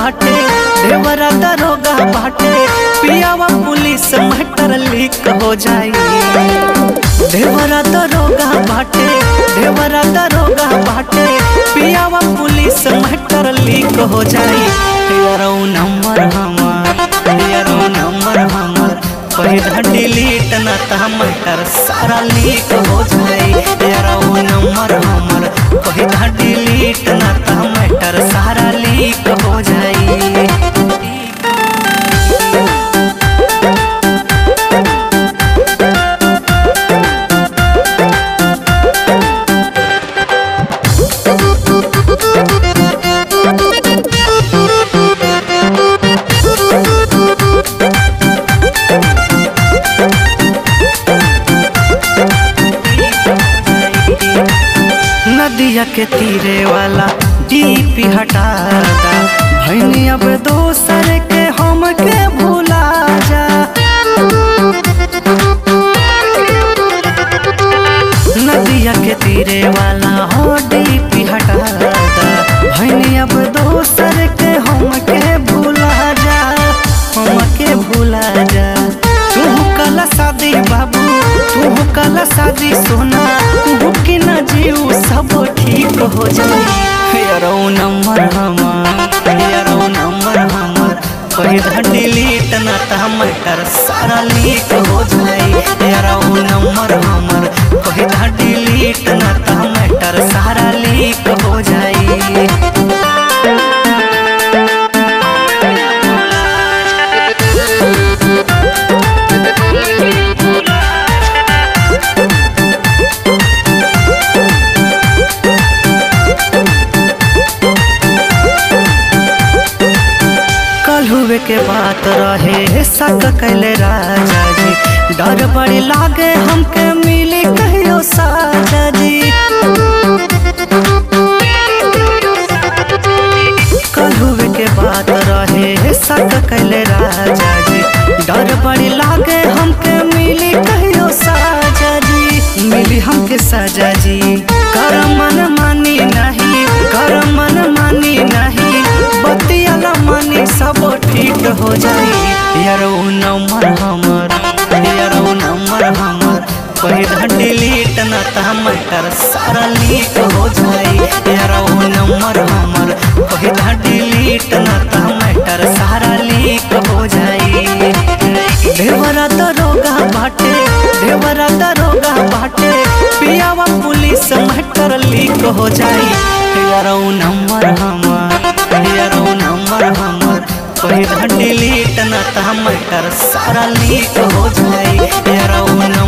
बाटे देवरा दरोगा बाटे पियावा पुलिस मैटर लीक हो जाई देवरा दरोगा बाटे देवरा दरोगा बाटे पियावा पुलिस मैटर लीक हो जाई यारो नंबर हमार यारो नंबर हमार पहिला डिलीट न त मैटर सारा लीक हो जाई यारो नंबर हमार पहिला डिलीट न त मैटर सारा लीक हो जाई नदिया के तीरे वाला डीपी हटाता भैनी अब दोसर के हम के भूला जा नदिया के तीरे वाला हो डीपी हटाता भैनी अब दोसर के हम के भूला जा हम के भूला जा तू कल शादी बाबू तू कल शादी सोना तू के न जीव सब ठीक हो जाए यारो नंबर हमार यारो नंबर हमार पहिला डिलीट न त मैटर सारा लीक हो जाए यारो नंबर हमार पहिला डिलीट न त मैटर सारा लीक हो जाए कल हुए के बात रहे शक कैले राजा जी डर बड़ी लागे हमके मिली कहियो साजा जी कल हुए के बात रहे शक कैले राजा जी डर बड़ी लागे हमके मिली कहियो साजा जी मिली हमके साजा जी कर मन मानी नहीं कर मन मानी नहीं बतियाला मानी सब ठीक हो जाई यारो नंबर हमर यारो नंबर हमर पहिला डिलीट न त मैटर सारा लीक हो जाई यारो नंबर हमर पहिला डिलीट न त मैटर सारा लीक हो जाई देवरा दरोगा बाटे देवरा दरोगा बाटे पियावा पुलिस मैटर लीक हो जाई यारो नंबर हमार यारो नंबर हमार पहिला डिलीट न त मैटर सारा लीक हो जाई यारो नंबर